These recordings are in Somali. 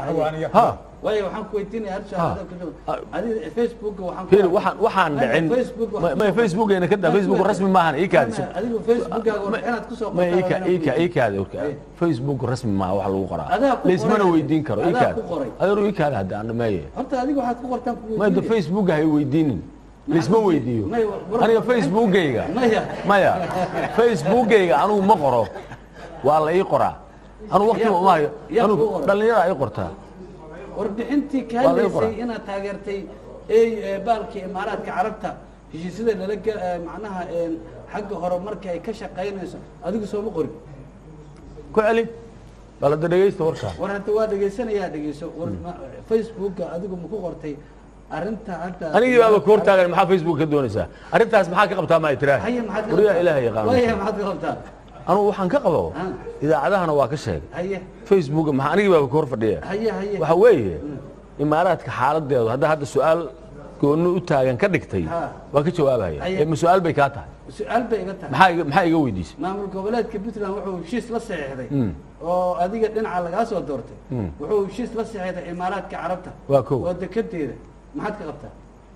xawaaniya ha waayo waxaan ku weydiinaya hal su'aal hadda ku jiro. adiga facebooka waxaan ku fiiri arkay- waxaan waxaan Maya, dhicin Facebook waxaan ma ku- facebookgeena ka daa facebook rasmi maahan ii kaadi Maya, adigu facebookaga warbixinaad kusoo ma ii ka- ii ka- ii qortaa kaadi warka facebook rasmi maaha wax lagu qoraa Adaa ku laismana qoray. weydiin karo ii Adaa kaadi ku qoray. adeeru ii kaadi hadda aan dhameeye horta adiga waxaad ku qortaan ku ma da weydiinaya. facebook hay weydiinin laisma Maxaa weydiiyo Maya, war- aniga facebookgayga maya maya facebookgayga anugu ma qoro waa la ii qoraa anugu waqtiga Yaa ku- uma hayo yaa anugu ku qoray. dhallinyara ii qortaa warbixintii ka Waa laga hadlaysay qoraa. inaad taageertay ey ee, baalkii imaaraadka carabta heshiisyada lala ge- ee, macnaha een, xagga hore marka ay ka shaqaynayso adigu sooma qorin ku celi balada dhegaysta warkaa war hadda waa dhegaysanayaa dhegeyso war ma- facebooka adigu ma ku qortay arrinta hadda anigii baaba ku hortaagan maxaa facebook ka doonaysaa arrintaas maxaa ka qabtaa maa tiraahi haye maxaad ka wariyaa qabtaa? ilaahay yaqaan waaye maxaad ka qabtaa anugu waxaan ka qabo Ah. idaacadahana waa ka sheegay haye facebook maxaa anigii baaba ku hor fadhiya haye haye waxa weeye imaaraadka xaaladeedu hadda hadda su-aal gooni u taagan ka dhigtay Ha. waa ka jawaabaya Haye. ee ma su-aal bay kaa tahay su-aal bay iga tahay maxaa iga- maxaa iga weydiisay maamul goboleedka puntland wuxuu heshiis la saxiixday Mm. oo adiga dhinaca lagaa soo doortay Mm. wuxuu heshiis la saxiixday imaaraadka carabta Waa kow. oo dekedeeda maxaad ka qabtaa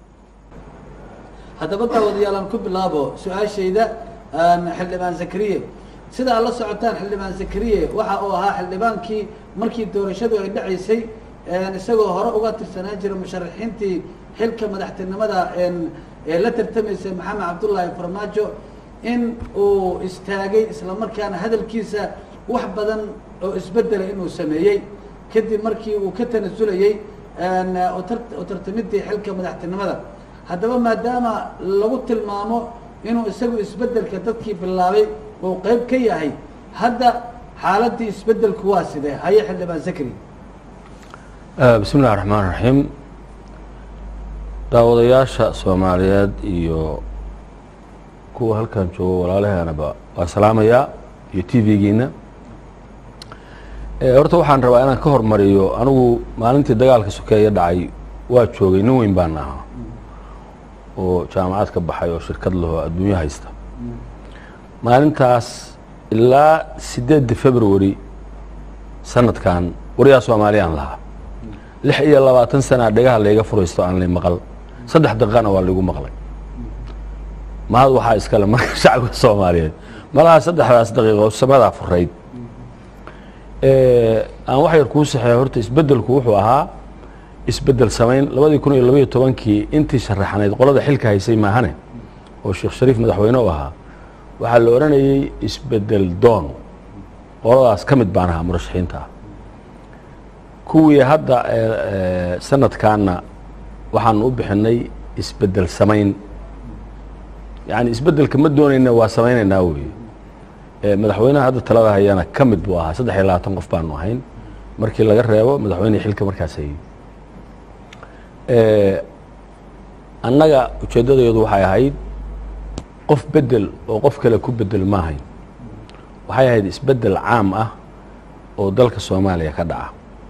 haddaba daawadayaalaan ku bilaabo su-aashayda aan xildhibaan zakariye sida aad la socotaan xildhibaan zakariye waxa uu ahaa xildhibaankii markii doorashadu ay dhacaysay een, isagoo hore uga tirsanaan jira musharaxiintii xilka madaxtinimada een, ee la tartamaysay maxamed cabdullaahi farmaajo in uu istaagay isla markaana hadalkiisa wax badan oo isbedelay inuu sameeyey kadib markii uu ka tanasulayey een, u tar- u tartamidii xilka madaxtinimada haddaba maadaama lagu tilmaamo inuu isagu isbedelka dadkii bilaabay uu qayb ka yahay hadda xaaladii isbedelku waa sidee haye xildhibaan zakri bismi illahi raxmaan raxiim daawadayaasha soomaaliyeed iyo kuwa halkan joogo walaalaheenaba waa salaamayaa iyo t v-giina horta waxaan rabaa inaan ka hormariyo anigu maalintii dagaalka sokeeye dhacay waa joogay nin weyn baan ahaa oo jaamacad ka baxay oo shirkad lahoo adduunyo haysta maalintaas ilaa sideedda february sanadkan waryaa soomaaliyaan lahaa lix iyo labaatan sanaa dhegaha layga furaysto aan lay maqal saddex daqiiqana waa laygu maqlay mahad waxaa iskale marka shacabka soomaaliyeed malaha saddexdaas daqiiqo samadaa furayd aan wax yar kuu saxeeyo horta isbedelku wuxuu ahaa isbedel samayn labadii kun iyo labaiyo tobankii intii sharaxnayd qolada xilka haysay maahane oo sheekh shariif madaxweyne u ahaa waxaa la odhanayey isbedel doon qoladaas ka mid baan ahaa murashaxiinta ah kuwii hadda sanadkaana waxaan u bixinay isbedel samayn yani isbedelka ma doonayna waa samaynaynaa weye madaxweynaha hadda talada hayana ka mid buu ahaa saddex iyo labaatan qof baanu ahayn markii laga reebo madaxweynihii xilka markaas hayey annaga ujeeddadayadu waxay ahayd qof bedel oo qof kale ku bedel ma ahayn waxay ahayd isbedel caam ah oo dalka soomaaliya ka dhaca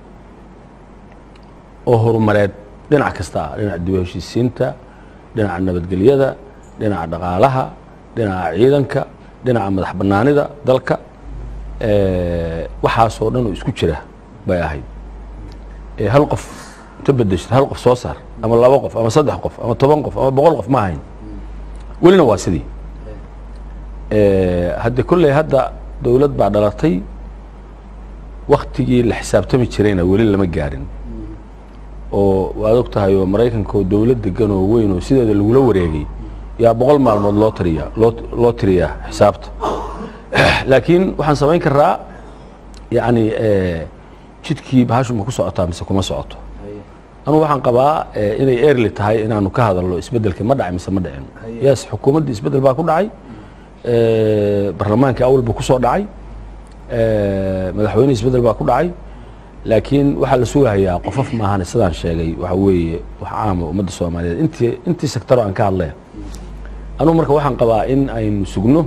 oo horumareed dhinac kasta ah dhinaca dib u heshiisiinta dhinaca nabadgelyada dhinaca dhaqaalaha dhinaca ciidanka dhinaca madax banaanida dalka waxaasoo dhan oo isku jira bay ahayd hal qof inta bedeshid hal qof soo saar ama laba qof ama saddex qof ama toban qof ama boqol qof ma ahayn welina waa sidii hadde kolley hadda dowlad baa dhalatay waktigii la xisaabtami jirayna weli lama gaarin oo waad og tahay oo maraykanka oo dowlad degan oo weyn oo sideeda lagula wareegay yaa boqol maalmood loo tiriyaa loo loo tiriyaa xisaabta laakiin waxaan samayn karaa yacni jidkii bahashu ma ku socotaa mise kuma socoto anugu waxaan qabaa inay erli tahay inaanu ka hadalno isbedelka ma dhacay mise ma dhicin yes xukuumaddii isbedel baa ku dhacay barlamaankii awal buu kusoo dhacay madaxweynihii isbedel baa ku dhacay laakiin waxaa la sugahayaa qofof maahane sidaan sheegay waxa weeye wax caama ummadda soomaaliyeed intii intii sectaro aan ka hadlaya anugu marka waxaan qabaa in aynu sugno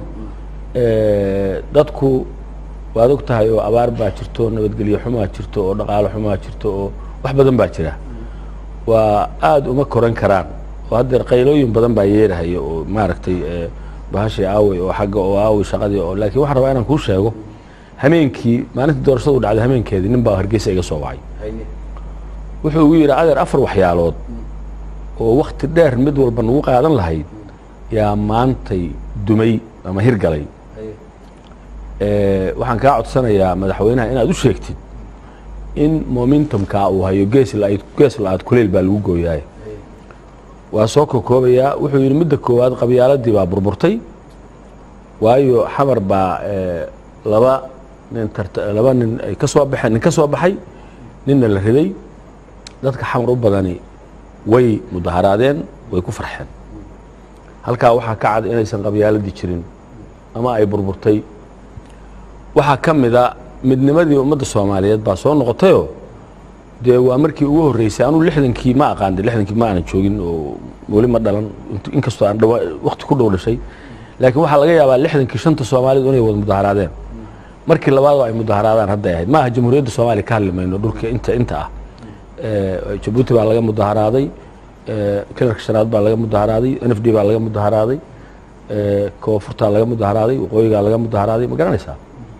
dadku waad og tahay oo abaar baa jirto nabadgelyo xumaa jirto oo dhaqaalo xumaa jirto oo wax badan baa jira waa aada uma koran karaan oo haddeer qaylooyin badan baa yeerahaya oo maaragtay bahashii aawey oo xagga oo aawey shaqadii oo laakiin waxaan rabaa inaan kuu sheego hameenkii maalintii doorashadu dhacday hameenkeedii nin baa hargeysa iga soo wacay haye wuxuu igu yidhi adeer afar waxyaalood oo wakti dheer mid walba nagu qaadan lahayd yaa maantay dumay ama hirgalay haye Eh, waxaan kaa codsanayaa madaxweynaha inaad u sheegtid in momentumka uu hayo gees la- gees la-aad kuleyl baa lagu gooyaay haye waa soo kokoobayaa wuxuu yidhi midda koowaad qabyaaladii baa burburtay waayo xamar baa eh, laba nin tarta laba nin ay ka soo baxeen nin ka soo baxay ninna la riday dadka xamar u badani way mudaharaadeen way ku farxeen halkaa waxaa ka cad inaysan qabyaaladii jirin ama ay burburtay waxaa ka mida midnimadii ummadda soomaaliyeed baa soo noqotayoo dee waa markii ugu horreysay anuu lixdankii ma aqaan de lixdankii ma aanan joogin oo weli ma dhalan int- inkastoo aan dhawa wakti ku dhow dhashay laakiin waxaa laga yaabaa lixdankii shanta soomaalidu inay wada mudaharaadeen markii labaadoo ay mudaharaadaan hadday ahayd maaha jamhuuriyadda soomaaliya ka hadli mayno dhulka inta inta ah Eh, jabuuti baa laga mudaharaaday eh, kilarka shanaad baa laga mudaharaaday n f d baa laga mudaharaaday eh, koonfurtaa laga mudaharaaday waqooyigaa laga mudaharaaday ma garanaysaa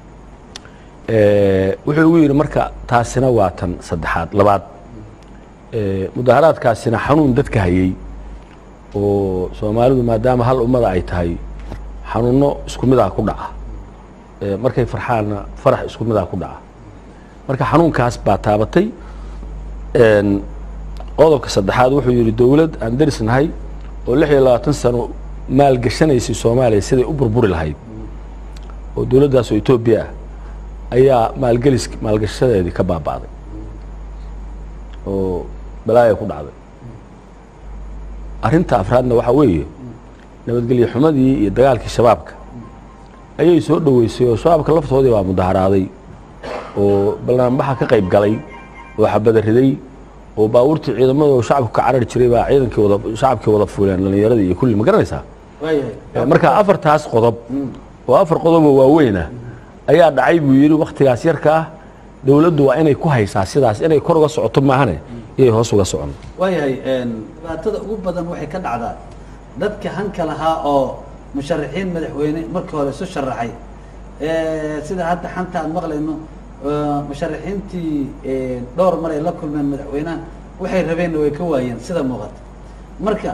Eh, wuxuu igu yidhi marka taasina waa tan saddexaad labaad Eh, mudaharaadkaasina xanuun dadka hayey oo soomaalidu maadaama hal ummada ay tahay xanuuno isku midaa ku dhaca Eh, markay farxaanna farax isku midaa ku dhaca marka xanuunkaas baa taabatay Een, qodobka saddexaad wuxuu yidhi dowlad aan darisnahay oo lix iyo labaatan sano maalgashanaysay soomaaliya siday u burburi lahayd oo dowladdaas oo etoobiya ah ayaa maalgelis maalgashadeedii ka baaba'day oo balaaya ku dhacday arrinta afraadna waxaa weeye nabadgelyo xumadii iyo dagaalkii shabaabka ayay soo dhoweysay oo shabaabka laftoodii baa mudaharaaday oo ballaanbaxa ka qayb galay oo xabada riday oo baabuurtii ciidamada oo shacabku ka carari jiray baa ciidankii wada shacabkii wada fuuleen dhallinyaradii iyo kulli ma garanaysaa waayahay Eh, marka afartaas qodob oo afar qodoboo waaweynah ayaa dhacay buu yidhi wakhtigaas yarka ah dowladdu waa inay ku haysaa sidaas inay kor uga socoto maahane iyay hoos uga socon waayahay dhibaatada ugu badan waxay ka dhacdaa dadka hanka lahaa oo musharaxiin madaxweyne markii hore isu sharaxay Eh, sida hadda xanta aan maqlayno eh, musharaxiintii eh, dhowr mar ay la kulmeen madaxweynaha waxay rabeenna way ka waayeen sida muuqata marka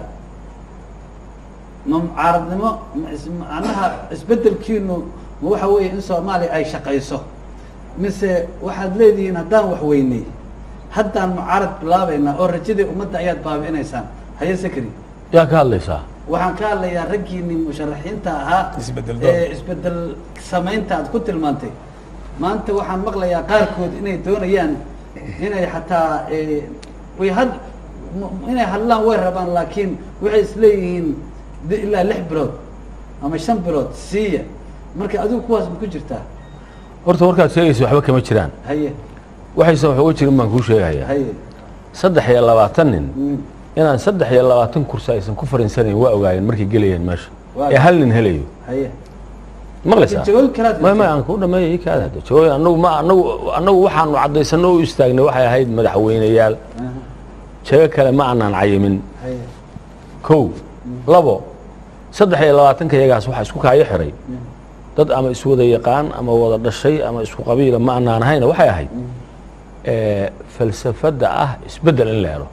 ma mucaaradnimo ma is- macnaha isbedelkiinu ma waxa weeye in soomaaliya ay shaqayso mise waxaad leedihiin haddaan wax weynay haddaan mucaarad bilaabaynaa oo rajadii ummadda ayaad baabi'inaysaan haye sakri yaa ka hadlaysaa waxaan ka hadlayaa raggiini musharaxiinta ahaa Isbedel doon. ee isbedel samaynta aad ku tilmaantay maanta waxaan maqlayaa qaarkood inay doonayaan inay xataa eh, way had m- inay hadlaan way rabaan laakiin waxay isleeyihiin de- ilaa lix bilood ama shan bilood siiya marka adigu kuwaas ma ku jirtaa horta warkaad sheegaysa waxba kama jiraan haye waxaysan wax uga jirin baan kuu sheegayaa haye saddex iyo labaatan nin Mm. inaan saddex iyo labaatan kursi aysan ku farinsanayn waa ogaayeen markay gelayeen meesha Waa ee hal nin helayo haye maqlaysaa jawaabi kalaad may may aan ku dhameeya ii kaada hadda jawaabi annagu ma annagu annagu waxaanu caddaysano u istaagnay waxay ahayd madaxweyneyaal Aha, jago kale ma aanaan cayimin haye kow labo saddex iyo labaatanka iyagaas waxaa isku kaayo xiray dad ama iswada yaqaan ama wada dhashay ama isku qabiila ma aanaan ahayna waxay ahayd eh, falsafadda ah isbeddel in la helo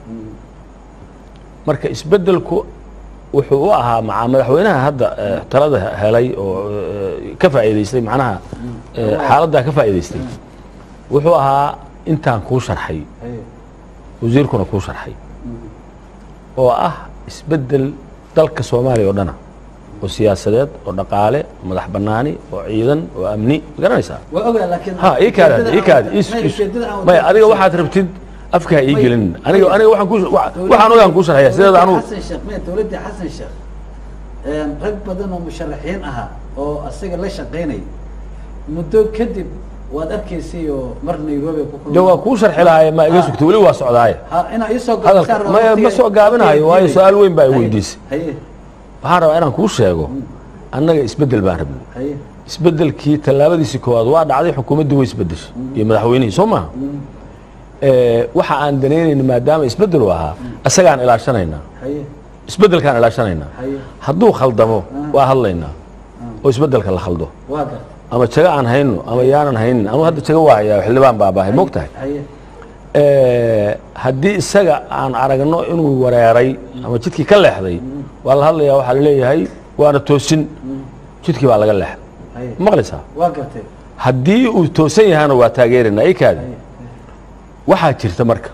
marka isbeddelku wuxuu u ahaa maca madaxweynaha hadda eh, talada helay oo eh, ka faa'iidaystay macnaha eh, xaaladdaa ka faa'iidaystay wuxuu ahaa intaan kuu sharxay haye wasiirkuna kuu sharxay oo ah isbeddel dalka soomaaliya oo dhana oo siyaasadeed oo dhaqaale oo madax bannaani oo ciidan oo amni ma garanaysaa waa ogaa laakiin ha ii kaada ujeedada ii kaada aan- is may is ujeedada aan may wada- adiga waxaad rabtid afka ha ii May- gelin aniga may- aniga waxaan ku waxaan ogaan kuu sharxaya sideeda Dowladdii anugu xasan sheekh may dowladdii xasan sheekh een, rag badan oo musharaxiin ahaa oo asaga la shaqaynay muddo kadib waad arkaysay oo mar nairobi ku de waa kuu sharxi lahaye ma iga Ha. sugta weli waa socdaaye ha inaa iisoo hadalka gaabisaan ma rabo ma waqtiga- soo gaabinayo waayo waqtiga- su-aal weyn baa i haye, weydiisay haye waxaan rabaa inaan kuu sheego annaga isbeddel baan rabnay haye isbeddelkii tallaabadiisii koowaad waa dhacday xukuumaddii way isbeddeshay iyo madaxweynihii soo maha Eh, waxa aan danaynayna maadaama isbeddel u ahaa isagaan ilaashanaynaa haye isbeddelkaan ilaashanaynaa haye hadduu khaldamo Ah. waa hadlaynaa oo isbeddelka la khaldo waa gar ama jago aan hayno ama yaanan haynin anugu hadda jago waa hayaa xildhibaan baa baahay moog tahay haye haddii isaga aan aragno inuu wareeray ama jidkii ka leexday waa la hadlayaa waxaa laleeyahay waana toosin jidkii baa laga leexday haye maqlaysaa waa gartay haddii uu toosan yahana waa taageerina ikaadi haye waxaa jirta marka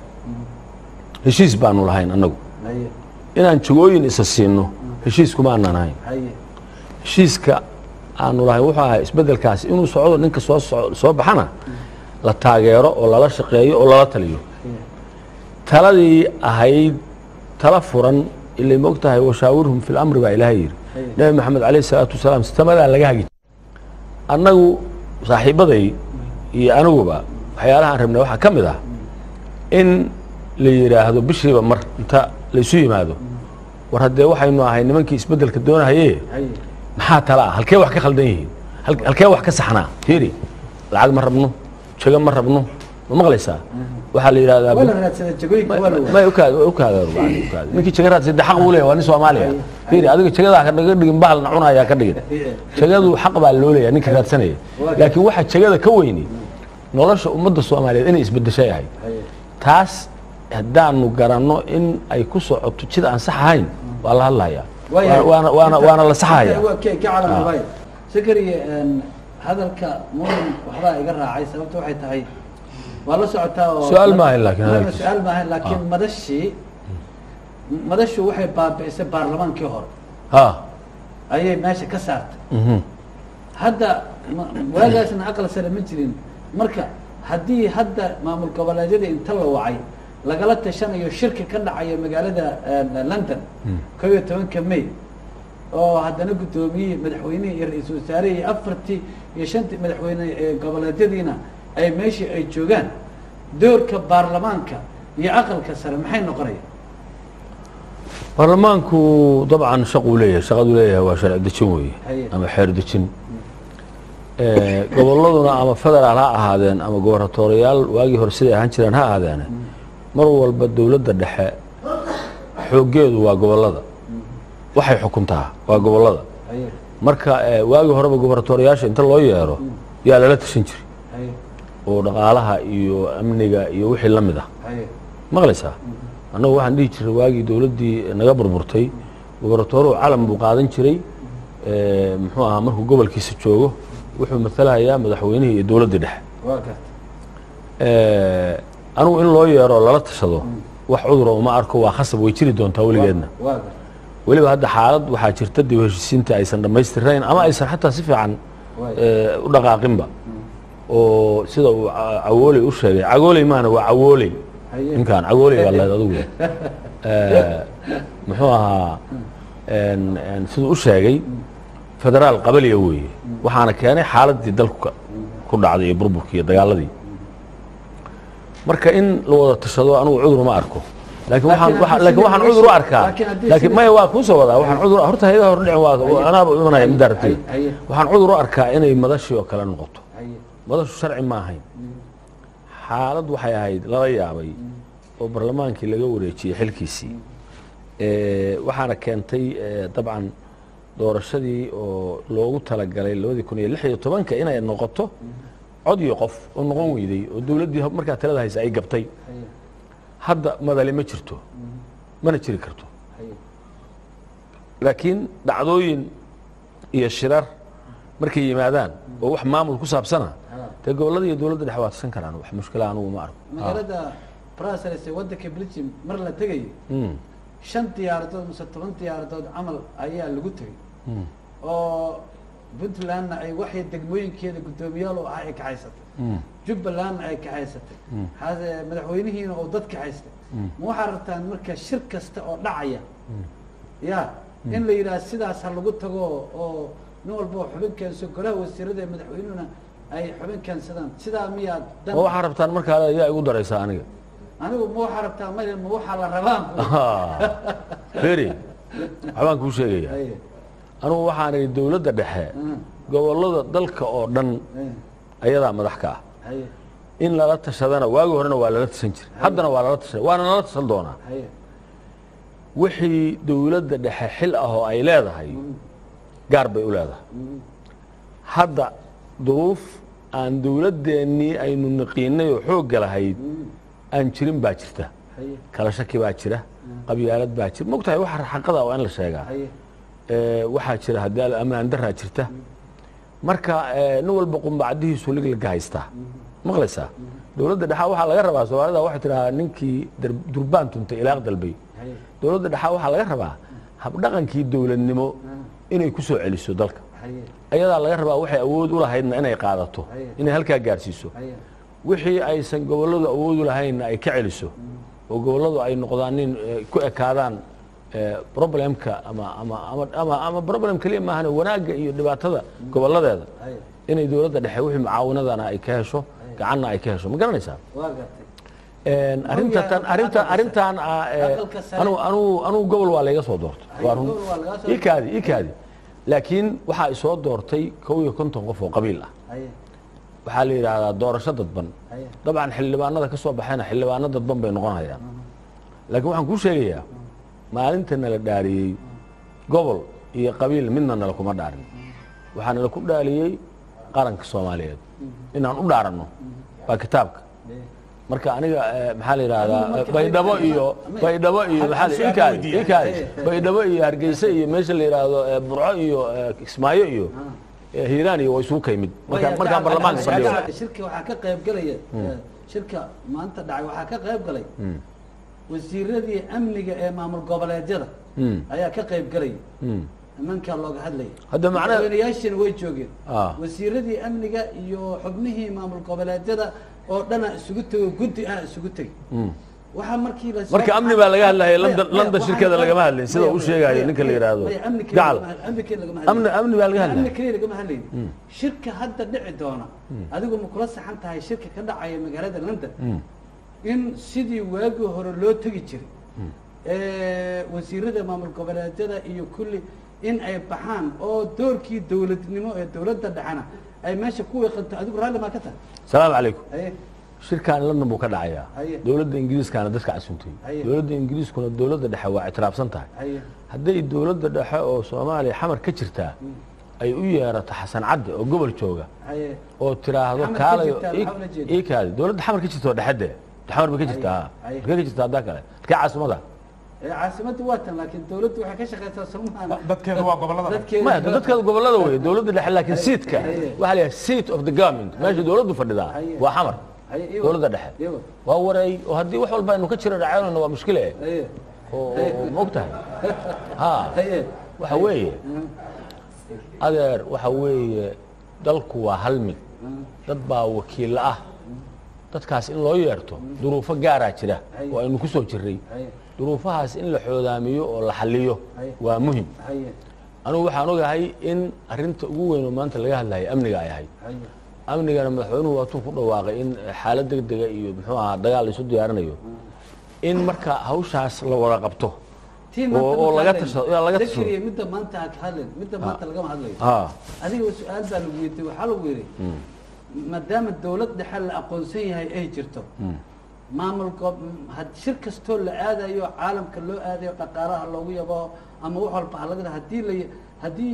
heshiis baanu lahayn annagu haye inaan jagooyin isa siinno heshiiskuma aanan ahayn haye heshiiska aanu lahayn wuxuu ahaa isbeddelkaasi inuu socdo ninka soo soco- soo baxana la taageero oo lala shaqeeyo oo lala taliyo haye taladii ahayd tala furan ilay moog tahay washaawirhum fi lamri baa ilaahay yidhi Haye. nebi maxamed calayh salaatu wasalaam sistamadaa laga hagi annagu saaxiibaday iyo aniguba waxyaalahaan rabnay waxaa ka mid ah in la yidhaahdo bishiiba mar inta laysu yimaado war haddee waxaynu ahay nimankii isbeddelka doonahaye haye maxaa tala ah halkee wax ka khaldan yihiin Hal- halkee wax ka saxnaa fiiri lacag ma rabno jago ma rabno ma maqlaysaa waxaa la yidhahdaa waa la raadsaday jagooyinka waa la waayay may ukaad ukaad ukaad ninkii jaga raadsa de xaq buu leeyahay waa nin soomaaliya fiiri adiga jagadaa ka naga dhigin bahal na cunayaa ka dhigin jagadu xaq baa loo leeyahay ninka raadsanaya laakiin waxa jagada ka weyni nolosha ummadda soomaaliyeed inay isbedesho yahay haye taas haddaanu garanno in ay ku socoto jid aan sax ahayn waa la hadlayaa waayahay. waana waana waana la saxaya Inta- ka ka calan waay sakariye een, hadalka mudan waxbaa iga raacay sababta waxay tahay waa la socotaa oo Su'aal ma ahayn laakiin Marna hadalkiisa. su'aal ma ahayn laakiin madashii madashu waxay baabi'isay baarlamaankii hore ha ayay meesha ka saartay mhm. hadda ma- waagaasna aqal sare ma jirin marka haddii hadda maamul goboleedyada inta la wacay lagala tashanayo shirki ka dhacaya magaalada eh, london kow iyo tobanka may oo haddana guddoomiyihii madaxweynihii iyo ra-iisul wasaarihii iyo afartii iyo shantii madaxweyne ee goboleedyadiina ay meeshii ay joogaan doorka baarlamaanka iyo aqalka sare maxay noqonaya baarlamaanku dabcan shaquu leeyahay shaqaduu leeyahay waa sharci dejin weeye Haye. ama xeer dejin Eh, gobolladuna ama federaal ha ahaadeen ama gobarnatooriyaal waagii hore siday ahaan jireen ha ahaadeene mar walba dowladda dhexe xooggeedu waa gobollada waxay xukuntaa waa gobollada haye marka eh, waagii horeba gobarnatooriyaasha inta loo yeero yaa lala tashan jiray haye oo dhaqaalaha iyo amniga iyo wixii la mid ah haye maqlaysaa annagu waxaan dhihi jiray waagii dowladdii naga burburtay gobarnatooruhu calam buu qaadan jiray eh, muxuu ahaa markuu gobolkiisa joogo wuxuu matalahayaa madaxweynihii iyo dowladdii dhexe waa garta Eh, anigu in loo yeero lala tashado wax cudura uma arko waa khasab way jiri doontaa weligeedna waa garta weliba hadda xaalad waxaa jirta dib u heshiisiinta aysan dhammaystirayn ama aysan xataa si fiican waay eh, u dhaqaaqinba oo sida uu ca- cawooley u sheegay cagooley maana waa cawooley haye ninkan cagooley baa leed adigu Eh, muxuu ahaa en- en siduu u sheegay federaal qabaliya weeye waxaana keenay xaaladii dalku ka- ku dhacday iyo burburkii iyo dagaaladii marka in la wada tashado anigu cudur ma arko laakiin waxaan Laakiin waxaan- haddii laakiin waxaan sidii cudur u meesha- arkaa laakiin haddii laakiin sidii- maya waa kuu soo wadaa waxaan cudur horta hayadaha hordhicin waa anaaba u imanaya middaa rabtay Haye, haye. waxaan cudur u arkaa inay madashii oo kale noqoto haye madashu sharci ma ahayn xaalad waxay ahayd lala yaabay oo barlamaankii laga wareejiyey xilkiisii Eh, waxaana keentay eh, dabcan doorashadii oo loogu talagalay labadii kun iyo lix iyo tobanka inay noqoto cod iyo qof oo noqon weyday oo dowladdii markaa talada haysa ay gabtay haye hadda madali ma jirto mana jiri karto haye laakiin dhacdooyin iyo shirar markay yimaadaan oo wax maamul ku saabsana dee gobollada iyo dowladda dhexe waa tusan karaan wax mushkila anugu ma arko magaalada brussels ee waddanka belgium mar la tegayo Mm, shan diyaaradood mise toban diyaaradood camal ayaa lagu tegay mm, oo puntlandna ay waxay degmooyinkeeda guddoomiyaal u ahaa ay kaxaysatay mm. jubbalandna ay kaxaysatay hase madaxweynihiina oo dad kaxaystay ma waxaa rabtaan marka shir kasta oo dhacaya ya in la yidhaha sidaas ha lagu tago oo nin walba oo xubin keenso golaha wasiirada ee madaxweynuhuna ay xubin keensadaan sidaa miyaa dan ma waxaa rabtaan markaa ayaa igu daraysaa aniga anigu ma waxaa rabtaa maya ma waxaa la rabaan beri waxbaan kuu sheegaya Haye, anugu waxaan idhi dowladda dhexe mm, gobollada dalka oo dhan haye, ayadaa madax ka ah haye, in lala tashadana waagi horena waa lala tashan jiray haddana waa lala tashan waana lala tashan doonaa haye, wixii dowladda dhexe xil ah oo ay leedahay gaar bay u leedahay mm, hadda duruuf aan dowladdeennii aynu naqiinay oo xoogga lahayd aan jirin baa jirta haye kala shaki baa jira qabyaalad baa jira mogtahay waxa xaqada waa in la sheegaa haye Ee, waxaa jira haddii al- ammaan daraa jirta marka ee, nin walba qumbacdihiisu liglaga haystaa maqlaysaa dowladda dhexa waxaa laga rabaa soomaalida waxay tidhahaa ninkii dar- durbaan tuntay ilaaq dalbay haye dowladda dhexa waxaa laga rabaa habdhaqankii dowladnimo inay ku soo celiso dalka haye ayadaa laga rabaa waxay awood u lahaydna inay qaadato Haye. inay halkaa gaarsiiso haye wixii aysan gobolladu awood u lahaynna ay ka celiso oo gobolladu ay noqdaan nin eh, ku ekaadaan eh, problemka ama ama ama ama ama problem keliya maahan wanaagga iyo dhibaatada gobolladeeda haye inay dowladda dhexe wixii mucaawanadana ay ka hesho gacanna ay ka hesho ma garanaysaa waa gartay Een, arrinta tan arrinta arrintan ah, eh, Aqalka sare. anu anu anugu gobol waa layga soo doortay Ay, waa run gobol waa lagaa soo ii kaadi ii kaadi laakiin waxaa isoo doortay kow iyo konton qof oo qabiil ah haye waxaa la yidhaahdaa doorasho dadban haye dabcan xildhibaanada ka soo baxayna xildhibaano dadban bay noqonayaan laakiin waxaan kuu sheegayaa maalinta nala dhaariyey gobol iyo qabiil midna nala kuma dhaarin waxaa nala ku dhaaliyey qaranka soomaaliyeed inaan u dhaaranno waa kitaabka haye marka aniga eh, maxaa la yidhaahdaa Adigu marka baydhabo xildhibaan- iyo Ame- baydhabo iyo Hal- maxaa hal la- su'aal ii kaadi weydiiya. ii kaadi Haye. baydhabo iyo hargeysa iyo meesha la yidhaahdo eh, burco iyo eh, kismaayo iyo eh, hiiraan iyo waa isugu ka yimid markaan markaan baarlamaanka fadhiyo shirka waxaa ka qayb galaya shirka maanta dhacay waxaa ka qayb galay wasiiradii amniga ee maamul goboleedyada Mm. ayaa ka qayb galaya Mm. nimankaa looga hadlaya Hadda macnaha- madaxweynayaashina way joogeen Ah. wasiiradii amniga iyo xubnihii maamul goboleedyada oo dhana isugu tego guddi ah isugu tegay Mm. waxaa markii la Marka amni baa laga hadlayay, London- London shirkeeda lagama hadlayn, sida uu sheegayo ninka la yidhaahdo. Gacal. amni keliya lagama amni hadlayn amni baa laga amni hadlaya keliya lagama hadlayn shirka hadda dhici doona adigu ma kula saxan tahay shirka ka dhacaya magaalada london in sidii waagii hore loo tegi jiray ee, wasiirada maamul goboleedyada iyo kulli in ay baxaan oo doorkii dowladnimo ee dowladda dhexena ay meesha ku wiiqanto adigu raalli maa ka tahay salaamu calaykum haye shirkan london buu ka dhacayaa Haye. dowladda ingiriiskaana dadka casuntay Haye. dowladda ingiriiskuna dowladda dhexe waa ictiraafsan tahay haye hadday dowladda dhexe oo soomaaliya xamar ka jirtaa ay u yeerato xasan cadde oo gobol jooga haye oo tiraahdo Xamar ka kaalayo jirtaa, ii- maxaa ula jeedaa? ii kaadi dowladda xamar ka jirta oo dhexede xamar bay ka jirtaa Haye. markay ka jirtaa haddaa kale halkee caasimada ee caasimadda waa tan laakiin dowladdu waxay ka shaqaysaa somaana dadkeedu waa gobollada dadkeeda maya dadkeeda gobolada weeye dowladda dhexe laakiin seatka Haye. waxaa la yidhaha seat of the government meesha dowladdu fadhidaa Haye. waa xamar Haye, iyo- dowladda dhexe iyo. waa wareey oo haddii wax walba aynu ka jiro dhacaynayno waa mushkile haye oo oo- ma og tahay ha haye waxa weeye adeer waxa weeye dalku waa hal mid dad baa wakiilla ah dadkaas in loo yeerto duruufo gaaraa jira Haye. oo aynu ku soo jirray haye duruufahaas in la xoodaamiyo oo la xalliyo Haye. waa muhim haye anugu waxaan ogahay in arinta ugu weyn oo maanta laga hadlayay amniga ay ahayd haye amnigana madaxweynuhu waatuu ku dhawaaqay in xaalad degdega iyo muxuu ahaa dagaal la isu diyaarinayo in marka hawshaas la wada qabto tii oo- maanta oo marka laga hadlayn, tashado- yaa laga Zakariya, tashado. midda maanta ha ka hadlayn midda maanta lagama hadlayo ha adiga su-aal baa lagu weydiiyey waxaa lagu yidhi maadaama dowlad dhexe la aqoonsan yahay ay jirto maamul goob had shir kastoo la aadayo caalamka loo aadayo dhaqaalaha loogu yabo ama wax walba halaga haddii la haddii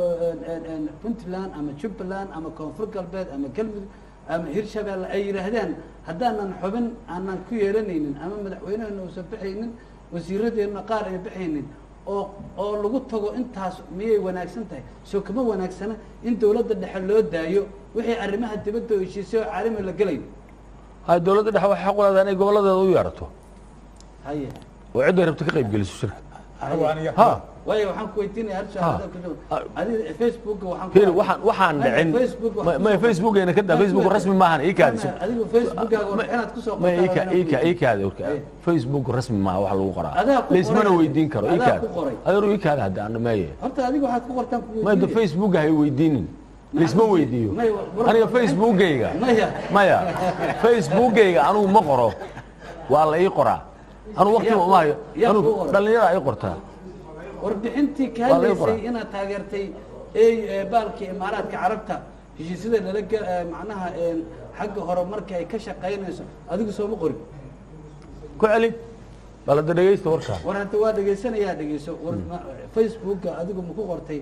puntland ama jubbaland ama koonfur galbeed ama galmudug ama hirshabeelle ay yidhaahdaan haddaanan xubin aanan ku yeelanaynin ama madaxweynehena uusan bixaynin wasiiradeenna qaar ay bixaynin oo oo lagu tago intaas miyay wanaagsan tahay soo kama wanaagsana in dowladda dhexe loo daayo wixii arrimaha dibadda oo heshiisay oo caalami la gelayo hay dowladda dhexe waxay xaq u leedahay inay goboladeeda u yeerato haye oo cidday rabto ka qayb geliso shirka anigu aniga ha waayo waxaan ku weydiinaya hal Ha. su'aal ku jawab adiga facebooka waxaan ku fiiri waxaan waxaan Maya, dhicin Facebook ma- waxaan maya kusoo- facebookayna ka daa facebook rasmi maahan ii kaadi Maya, adigu facebookaaga warbixinaad kusoo ma ii qortaa ka anaa ii ka ku ii kaadi orka Haye. facebook rasmi maaha wax lagu qoraa Adaa ku laismana qoray. weydiin karo ii Adaa kaadi ku qoray. adeeru ii kaadi hadda aan dhameeye horta adiga waxaad ku qortaan ku maya da facebook hay weydiinin laisma Maxaa weydiiyo Maya, war- aniga facebookayga maya maya facebookayga anigu ma qoro waa la ii qoraa anigu waqtiba Yaa ku- uma hayo yaa anigu ku qoray. dhallinyara ii qortaa warbixintii ka Waa laga hadlaysay qoraa. inaad taageertay ey ee, baalkii imaaraadka carabta heshiisyada lala ge- ee, macnaha ee, xagga hore marka ay ka shaqaynayso adigu sooma qorin ku celi balada dhegaysta warkaa war hadda waa dhegaysanayaa dhegeyso war ma- facebooka adigu maku qortay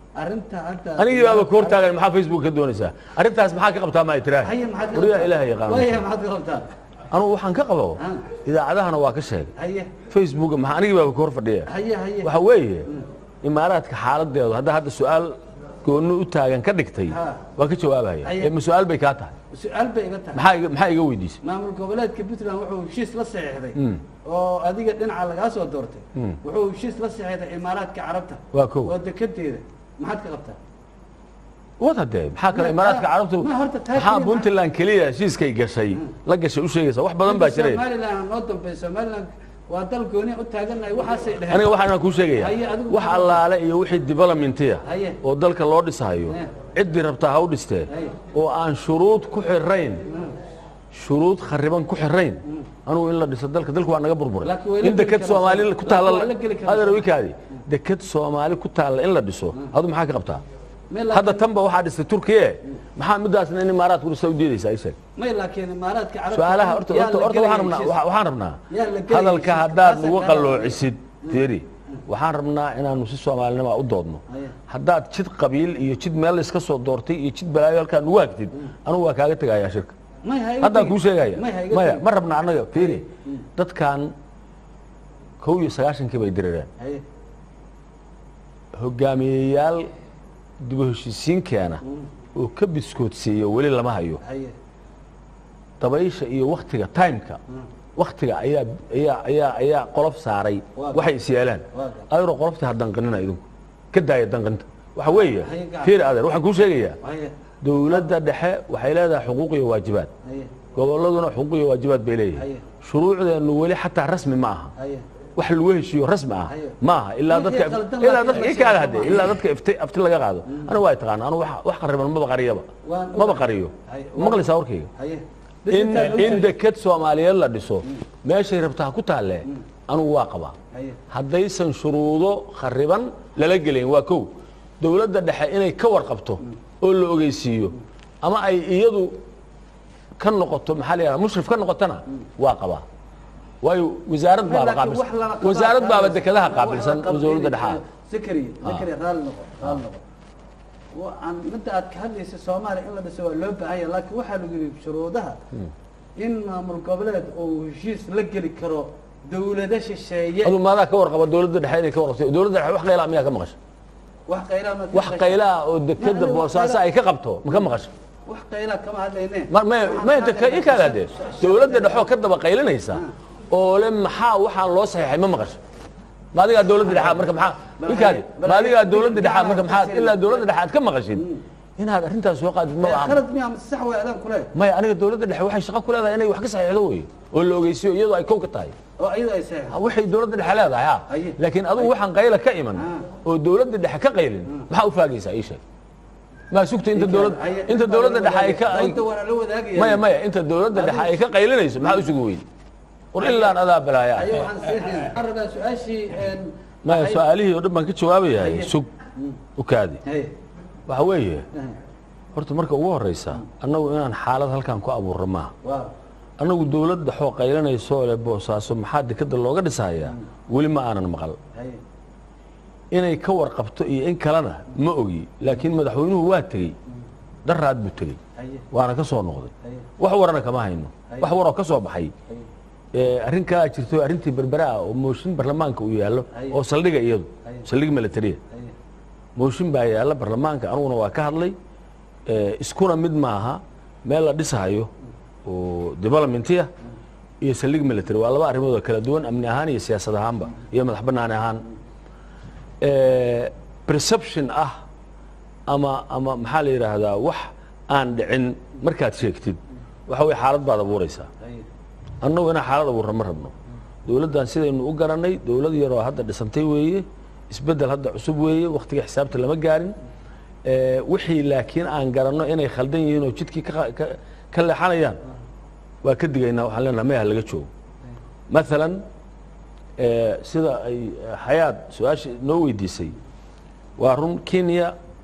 arrinta hadda anigii baaba ka hortaagan maxaa facebook ka doonaysaa arrintaas maxaa ka qabtaa maa tiraa haye maxaad ka wariyaa qabtaa? ilaah yaqaan Waayahay, maxaad ka qabtaa anugu waxaan ka qabo Ah. idaacadahana waa ka sheegay haye facebook maxaa anigii baaba ka hor fadhiya haye haye waxa weeye imaaraadka xaaladeedu hadda hadda su-aal gooni u taagan ka dhigtay Ha. waa ka jawaabaya Haye. ee ma su-aal bay kaa tahay su-aal bay iga tahay maxaa iga- maxaa iga weydiisay maamul goboleedka puntland wuxuu heshiis la saxiixday Mm. oo adiga dhinaca lagaa soo doortay Mm. wuxuu heshiis la saxiixday imaaraadka carabta waa kow oo dekedeeda maxaad ka qabtaa wad hadee maxaa kale Ma- imaaraadka ma- carabtu ma horta taa maxaa keliya ma- puntland keliya heshiiskay gashay la gashay u sheegaysa wax badan baa jiray somaliland noo dambeey somaliland waa dal gooni u taaganahay waxaasay dheheen aniga waxaan kuu sheegaya Haye, adigu wax maxaa- allaale iyo wixii developmentiya Haye. oo dalka loo dhisayo Eh. ciddii rabtaa ha u dhistee Haye. oo aan shuruud ku xirayn shuruud khariban ku xirayn anugu in la dhiso dalka dalku waa naga burburay Laakiin way la in geli deked karaa soomaali soo- ku taalla laakiin waa la geli karaa adeer soo- wikaadi deked soomaali ku taalla in la dhiso adu maxaa ka qabtaa May laakiin- hadda tanba waxaa dhistay turkiye maxaa midaasna in imaaraadku dhisa u diidaysaa isheeg may laakiin imaaraadka carabta su-aalaha horta yaa horta la horta gelaya waxaan rabnaa heshiis. waxa- waxaan rabnaa Yaa la gelaya hadalka heshiis. haddaad Taasaan nagu kaa qalloocisid fiiri waxaan rabnaa inaanu si soomaalinima u doodno Haye. haddaad jid qabiil iyo jid meel la iska soo doortay iyo jid balaayo halkaa nugu hagtid anugu waa kaaga tegayaa shirka may ha iga haddaan tegin. kuu sheegaya may ha iga maya tegin. ma rabna annaga fiiri dadkan kow iyo sagaashankii bay dirireen haye hogaamiyeyaal dib u heshiisiin keena oo ka biskoodsiiya weli lama hayo haye dabaysha iyo waktiga timeka waktiga ayaa ayaa ayaa ayaa qolof saaray Waa waxay is yeelaan Waa gar- ayro qoloftii ha danqanina idinku ka daaya danqinta waxa weeye Haye gacan. fiir adeer waxaan kuu sheegayaa haye dowladda dhexe waxay leedahay xuquuq iyo waajibaad haye gobolladuna xuquuq iyo waajibaad bay leeyihin Haye. shuruucdeennu weli xataa rasmi ma aha haye wax lagu heshiiyo rasmi ah Haye. ma aha ilaa Wixii dadka qaldan ilaa laakiin dadka la ii kaada sheego hadee ma ilaa aha. dadka ifti afti laga qaado anigu waa taqaana anigu wax- wax qariban maba qariyaba Waan maba ogahay. qariyo Haye. maqlaysaa warkayga haye in Intaan in ogtahay. deked soomaaliyeed la dhiso meeshay rabta ha ku taalle anugu waa qabaa haye haddaysan shuruudo khariban lala gelayn waa kow dowladda dhexe inay ka warqabto oo la ogeysiiyo ama ay iyadu ka noqoto maxaa la yidhahda mushrif ka noqotona waa qabaa waayo wasaarad baaba Laakiin qaabilsan wax lala qabaa wasaarad baaba taas. dekedaha Wax qaabilsan la qabto dowladda inay- dhexaad Zakariya Zakariya raalli noqo raalli noqo Wa- aan midda aad ka hadlaysa soomaaliya in la dhiso waa loo baahan yahay laakiin waxaa lagu yidhi shuruudaha in maamul goboleed uu heshiis la geli karo dowlado shisheeye adu maadaa ka warqaba dowladda dhexe inay ka warqabto dowladda dhexe wax qaylaa miyaa ka maqasho wax qaylaa ma wax qaylaa oo dekeda Ma- boosaaso ay ka qabto ma ka maqasho wax qaylaa kama hadlayne ma ma ma inta ka i kaada dee dowladda dhexoo ka daba qaylinaysa oo le maxaa waxaan loo saxiixay ma maqasho ma adigaa dowladda dhexaad marka maxaa i kaadi ma adigaa dowladda dhexaad marka maxaad ilaa dowladda dhexaad ka maqashid inaad arrintaas soo qaadid ma aha khalad miyaa mise sax way adaan kule maya aniga dowladda dhexe waxay shaqo ku leedahay inay wax ka saxiixdo wey oo la ogeysiyo iyadoo ay kow ka tahay oo iyada ay saxiix Ha, waxay dowladda dhexe leedahay ha Aye. laakiin adigu waxaan qayla ka iman Ah. oo dowladda dhexe ka qaylin maxaa u faagaysaa ii sheeg maa sugta inta dowlad Haye, inta dowladda dhexe ay ka ay dowladda waa la wadaagaya maya maya inta dowladda dhexe ay ka qaylinayso maxaa u sugi weyn war ilaan adaa balaaya ayo waxaan siixin waxaan rabaa su-aashii een, maya waxay- su-aalihii oo dhan baan ka jawaabayahay Haye. sug u kaadi Haye, waxa weeye haye, horta marka ugu horeysa annagu inaan xaalad halkan ku abuurro maaha waaw annagu dowlad dhexoo qaylanaysoo le boosaaso maxaa dekeda looga dhisayaa weli ma aanan maqal haye inay ka warqabto iyo in kalena ma ogi laakiin madaxweynuhu waa tegey daraad buu tegey haye waana ka soo noqday haye wax warana kama hayno Haye. wax waroo ka soo baxay haye ee, arrin kalaa jirto arrintii berbera ah oo mooshin barlamaanka uu yaallo Haye. oo saldhiga iyadu Haye. saldhig militariya haye mooshin baa yaalla barlamaanka aniguna waa ka hadlay ee, iskuna mid maaha meel la dhisayo oo developmentiya iyo saldhig military waa laba arrimood oo kala duwan amni ahaan iyo siyaasad ahaanba iyo madax banaani ahaan ee, perception ah ama ama maxaa la yidhaahdaa wax aan dhicin markaad sheegtid waxa weye xaalad baad abuuraysaa haye annagu inaan xaalad abuurna ma rabno dowladdan sidaynu u garanay dowlad yaroo hadda dhisantay weeye isbeddel hadda cusub weeye wakhtiga xisaabta lama gaarin ee, wixii laakiin aan garanno inay khaldan yihiin oo jidkii ka qa- ka- ka leexanayaan waa ka digaynaa waxaan leenaha maya laga joogo maalan ee, sida ay eh, xayaad su-aasha noo weydiisay waa run kenya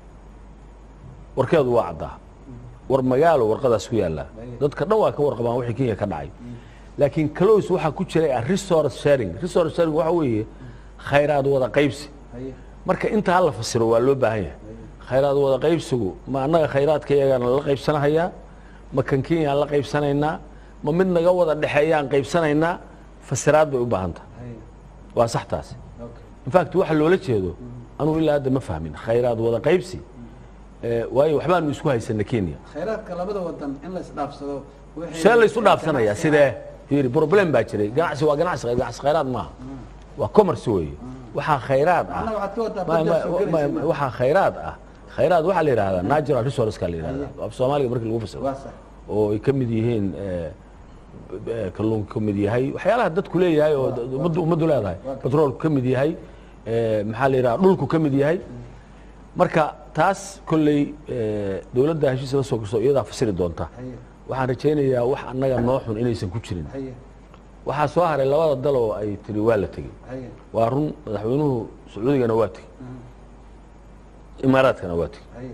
warkeedu waa caddaa war magaalo warqadaas ku yaallaa dadka dhan waa ka warqabaan wixii kenya ka dhacay laakiin close waxaa ku jiray ah resource sharing resource sharing waxa weeye khayraad wada qaybsi haye marka intaa la fasiro waa loo baahan yahay khayraad wada qaybsigu ma annaga khayraadka iyagana la qaybsanahayaa ma kan kenyaan la qaybsanaynaa ma mid naga wada dhexeeyaan qaybsanaynaa fasiraad bay u baahan tahay haye waa sax taasi okay infact waxa loola jeedo anugu ilaa hadda ma fahmin khayraad wada qaybsi eh, waayo waxbaanu isku haysana kenya khayraadka labada wadan in la isdhaafsado wixii- see laysu dhaafsanayaa ganacsi- sidee fiiri problem baa jiray ganacsi waa ganacsi ganacsi khayraad maaha waa commerce weeye waxaa khayraad ah Macnaha waxaad ka wadaa ma- badda ma- soo ma- gelaysa ma- ma- waxaa khayraad ah khayraad waxaa la yidhahdaa natural resourceska la yidhahdaa af soomaaliga markii lagu fasiro waa sax oo ay ka mid yihiin eh, eh, kalluunka ka mid yahay waxyaalaha dadku leeyahay oo d- ummaddu ummaddu leedahay batroolku ka mid yahay eh, maxaa la yidhaha dhulku ka mid yahay marka taas kolley eh, dowladda heshiis la soo gasto iyadaa fasiri doonta haye waxaan rajaynayaa wax annaga noo xun inaysan ku jirin haye waxaa soo haray labada dal oo ay tiri waa la tegey haye waa run madaxweynuhu sacuudigana waa tegey imaaraadkana waa tegey haye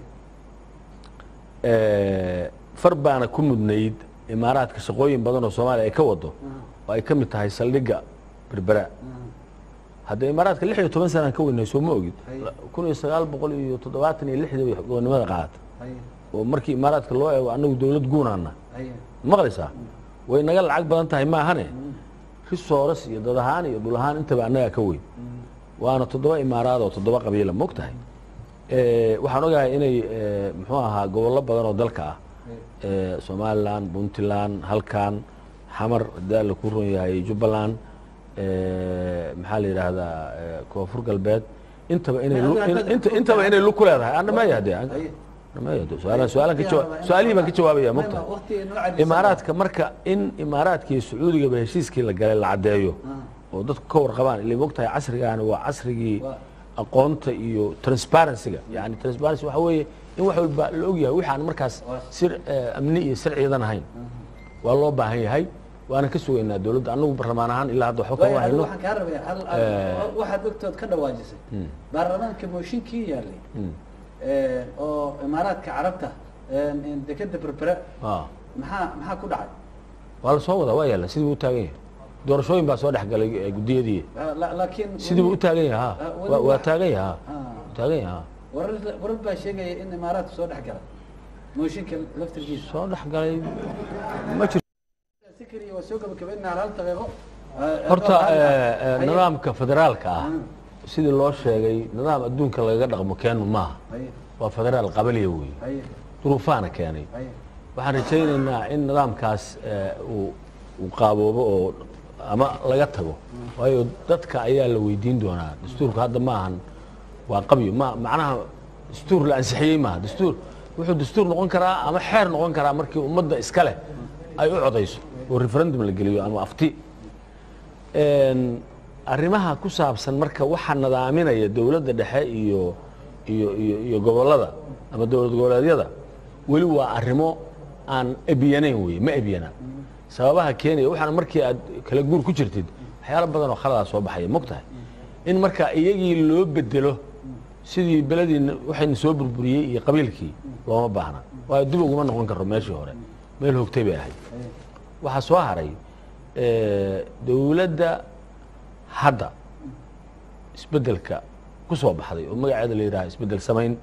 Eh, far baana ku mudnayd imaaraadka shaqooyin badan oo soomaaliya ay ka wado oo ay ka mid tahay saldhigga berbera hadda imaaraadka lix iyo toban sanaan ka weynay soo ma ogid Haye. kun iyo sagaal boqol iyo toddobaatan iyo lixdii bay gobonimada qaadata haye oo markii imaaraadka loo eego annagu dowlad guunaana haye maqlaysaa way naga lacag badan tahay maahane risoores iyo dad ahaan iyo dhul ahaan intaba annagaa ka weyn waana toddoba imaaraad oo toddoba qabiila moog tahay Eh, waxaan ogahay inay eh, muxuu ahaa gobollo badan oo dalka ah eh, somalilan puntland halkan xamar hadaa la ku ron yahay jubbaland eh, maxaa la yidhaahdaa eh, koonfur galbeed intaba inay lu- Hadda- in- inta- intaba inay lug ku leedahay anamaya de haye anamaya de su-aalaan su-aalaan ka jawa- su-aalihii baan ka jawaabaya moog tahay waqtiga noo cadaysan. imaaraadka marka in imaaraadka iyo sacuudigaba heshiiskii la galay la caddeeyo Ah, oo dadku ka warqabaan ilay mogtahay casrigaani waa casrigii Waa. aqoonta iyo transparencyga yani transparency waxa weeye in wax walba la ogyahay wixi aan markaas Waa. sir eh, amni iyo sir ciidan ahayn waa loo baahan yahay waana ka sugaynaa dowladda annagu barlamaan ahaan ilaa hadda waxba waayo kama adigu hayno waxaan kaa rabaya hal Eh. waxaad ogtood ka dhawaajisay baarlamaanka mooshinkii yaalay Mm. eh, oo imaaraadka carabta eh, dekeda berbera Ah. maxaa maxaa ku dhacay waa la soo wadaa waa yaalla sidii buu u taagan yahay doorashooyin baa soo dhex galay eh, guddiyadii Ah, la- laakiin sidii buu u taagan yahay ha Ah, weli waa- waa wax- taagan yahay ha Ah. Waa taagan yahay ha warar warar baa sheegaya in imaaraadku soo dhex galay mooshinka laftirkiisa soo dhex galay ma jirto sikriya waa soo gabagabaynaa hal daqiiqo Eh, horta eh, eh, eh, haye. nidaamka federaalka ah Mm. sidii loo sheegay nidaam adduunka lagaga dhaqmo keenu maaha haye waa federaal qabaliya weeye haye duruufaana keenay haye waxaan rajaynaynaa in nidaamkaas eh, uu uu qaaboobo oo ama laga tago waayo dadka ayaa la weydiin doonaa dastuurka hadda ma ahan waa qabyo ma macnaha dastuur la ansixiyey maaha dastuur wuxuu dastuur noqon karaa ama xeer noqon karaa markii ummadda iska leh ay u codayso oo referendum la geliyo ama afti Een, arrimaha ku saabsan marka waxa nadaaminaya dowladda dhexe iyo iyo iyo iyo gobollada ama dowlad goboleedyada weli waa arrimo aan ebyanayn weye ma ebyana sababaha keenaya waxaana markii aad kala guur ku jirtid waxyaalo badan oo khaladaa soo baxaya mogtahay in marka iyagii loo bedelo sidii beledii waxayna soo burburiyey iyo qabiilkii looma baahna waayo dib uguma noqon karo meeshii hore meel hogtay bay ahayd haye waxaa soo haray eh, dowladda hadda isbeddelka ku soo baxday oo magaceeda la yidhaha isbeddel samayn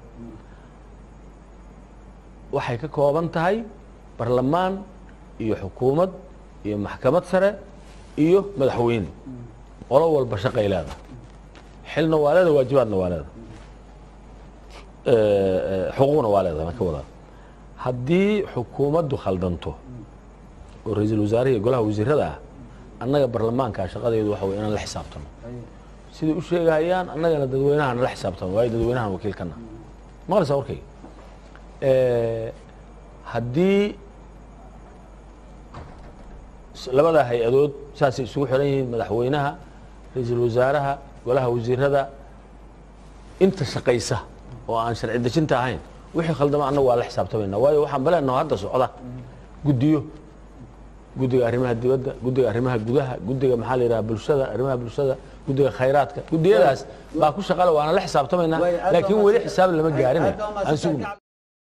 waxay ka kooban tahay barlamaan iyo xukuumad iyo maxkamad sare iyo madaxweyne qolo walba shaqay leedahay xilna waa leedahay waajibaadna waa leedahay Eh, eh, xuquuqna waa leedahay baan ka wadaa haddii xukuumaddu khaldanto oo ra-iisul wasaaraha iyo golaha wasiirada ah annaga barlamaanka shaqadeedu waxa wey inaan la xisaabtano haye siday u sheegayaan annagana dadweynaha nala xisaabtano waayo dadweynahan wakiilkana maqlaysaa warkayga Eh, haddii s- labada hay-adood saasay isugu xiran yihiin madaxweynaha ra-iisul wasaaraha golaha wasiirada inta shaqaysa oo aan sharci dejinta ahayn wixii khaldama annagu waa la xisaabtamayna waayo waxaan baleenaho hadda socda guddiyo guddiga arrimaha dibadda guddiga arrimaha gudaha guddiga maxaa la yidhaha bulshada arrimaha bulshada guddiga khayraadka guddiyadaas baa ku shaqale waana la xisaabtamaynaa Waayo, aad baa laakiin weli mahadsan- xisaab lama Aad gaarin baa mahadsan aan sugno tahay.